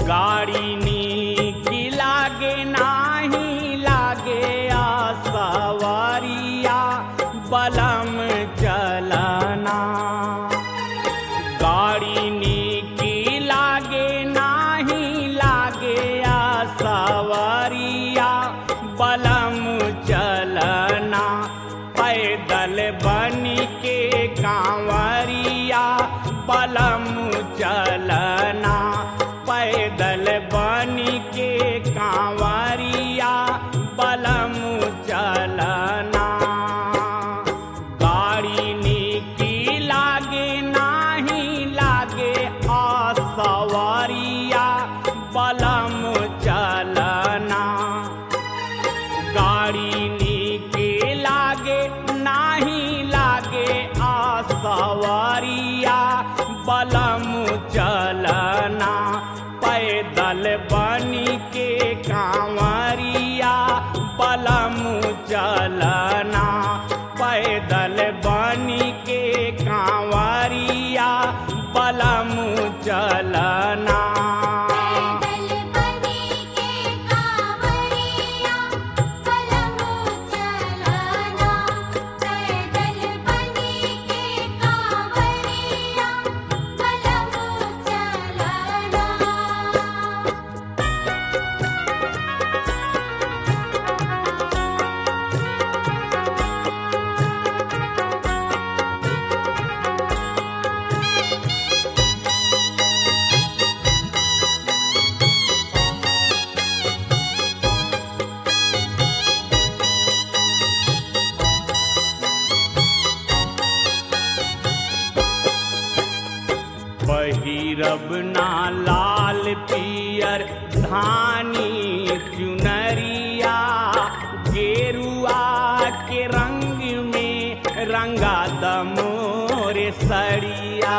गाड़ी नीक लागे नाही लागे आ सवारिया बलम चलना गाड़ी नीक लागे नाही लागे आ सवारिया बलम चलना पैदल बन के कांवरिया बलम चलना पैदल बन के कांवरिया बलम चलना गाड़ी नीकी लागे नाही लागे आ सवारिया बलम चलना गाड़ी नीके लागे नाही लागे आ सवारिया बलम चलना पैदल बन के कांवरिया बलम चलना पैदल बन के कांवरिया बलम चलना पैदल बनी के कांवरिया बलम चलना पैदल बनी के कांवरिया बलम चलना पहिरब ना लाल पियर धानी चुनरिया गेरुआ के रंग में रंगा दमोर सड़िया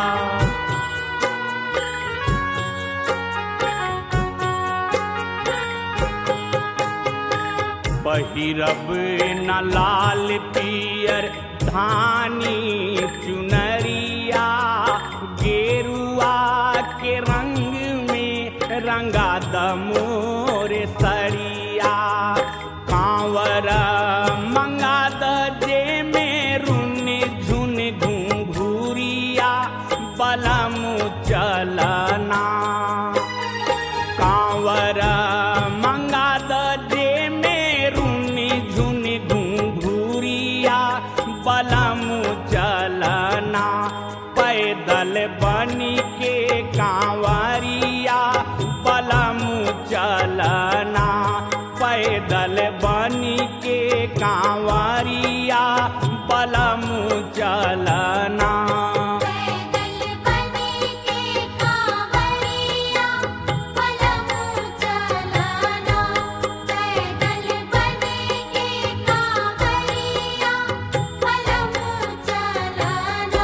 पहिरब न लाल पियर धानी चुनरिया गेरुआ के रंग में रंगा दमोर सड़िया कांवर मंगा दे में रुन झुन घुंघुरिया बलम चलना कांवर मंगा दे में रुनी झुनी घुंघुरिया बलम चलना पैदल बनी के कांवरिया बलम चलना पैदल बनी के कांवरिया बलम चलना पैदल बनी के कांवरिया बलम चलना पैदल बनी के कांवरिया बलम चलना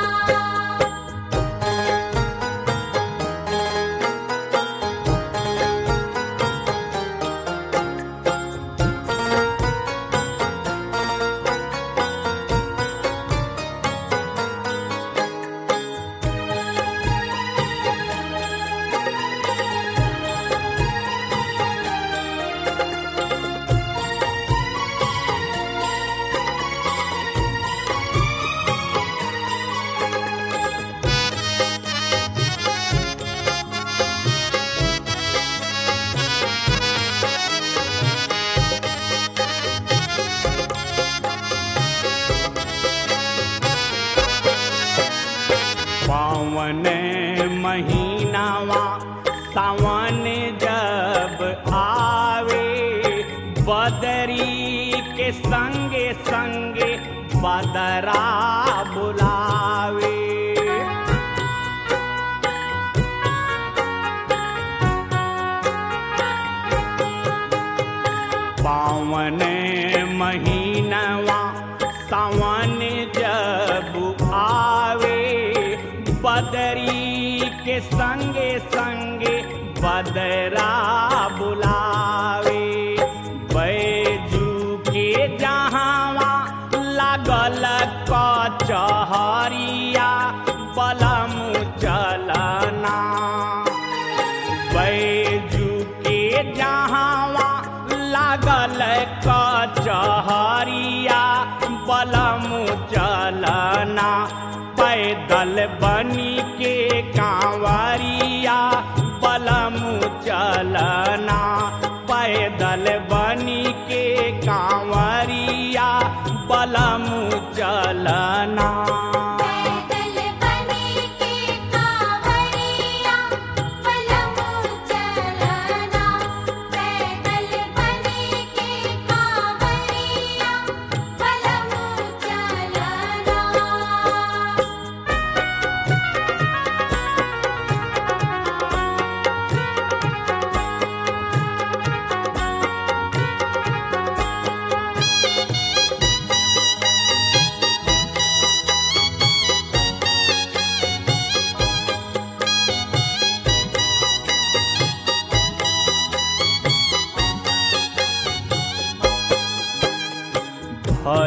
पावन महीनावा सावन जब आवे बदरी के संगे संगे बदरा बुलावे पावन महीनवा सावन जब आवे बदरी के संगे संगे बदरा बुलावे बैजू के जहावा लागल कचहरिया बलम चलना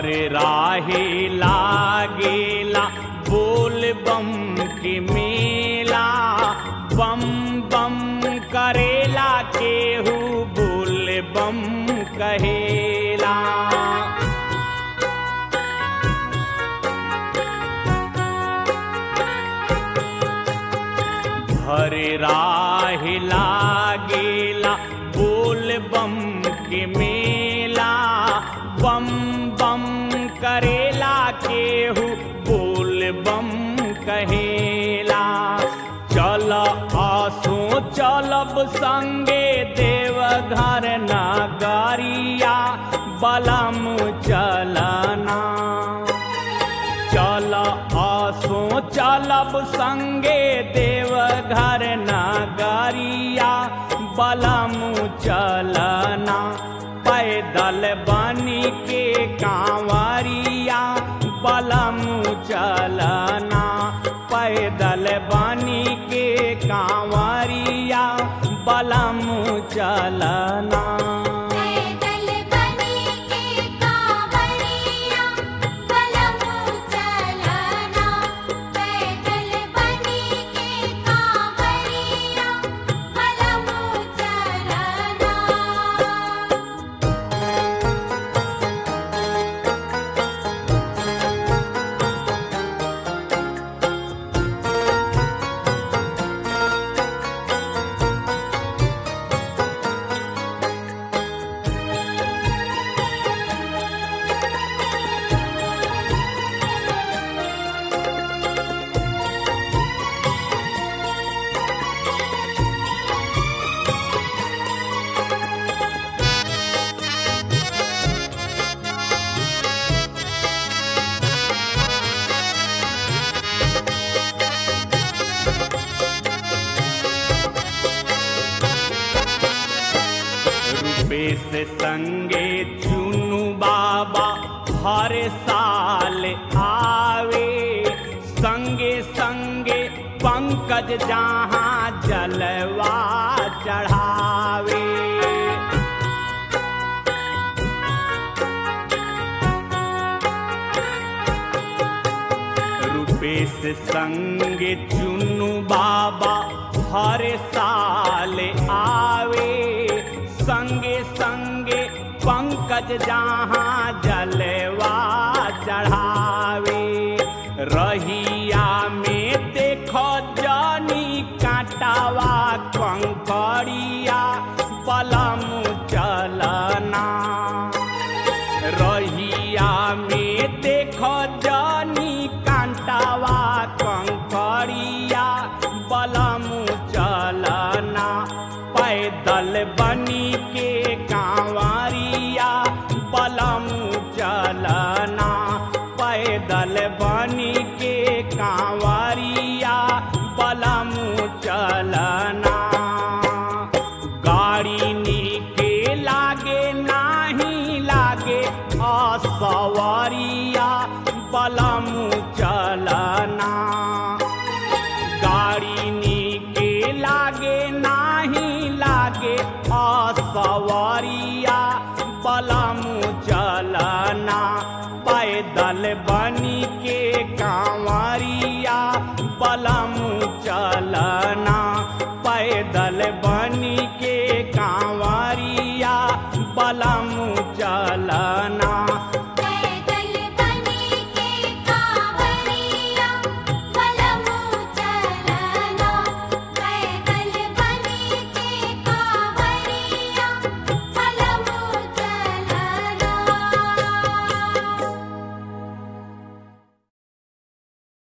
राहे लागेला बोल बम के मेला बम बम करेला केहू बोल बम कहेला हर राह लागेला बोल बम के मेला बम बम करेला केहू बोल बम कहेला चल आसो चलब संगे देवघर नगरिया बलम चलना चल आसो चलब संगे देवघर नगरिया बलमु चलना पैदल बनी के कांवरिया बलमु चलना पैदल बनी के कांवरिया बलमु चलना पैदल बनी के कांवरिया बलमु चलना पैदल बनी के कांवरिया बलमु चलना रूपेश संगे चुनु बाबा हर साल आवे संगे संगे पंकज जहाँ जलवा चढ़ावे रूपेश संगे चुनु बाबा हर साल आवे संगे संगे पंकज जहाँ जलवा चढ़ावे रहिया में देखो जानी काटावा कंकड़िया बलम चलना रहिया में देखो जानी कांटावा कंकड़िया बलमु चलना पैदल बनी के कांवरिया बलमु चलना पैदल बनी के कांवरिया बलमु चलना गाड़ी नीके लागे नाही लागे असवरिया बलमु चलना गाड़ी नीके लागे नाही लागे असवरिया बलमु चलना पैदल बनी के कांवरिया बलमु चलना पैदल बनी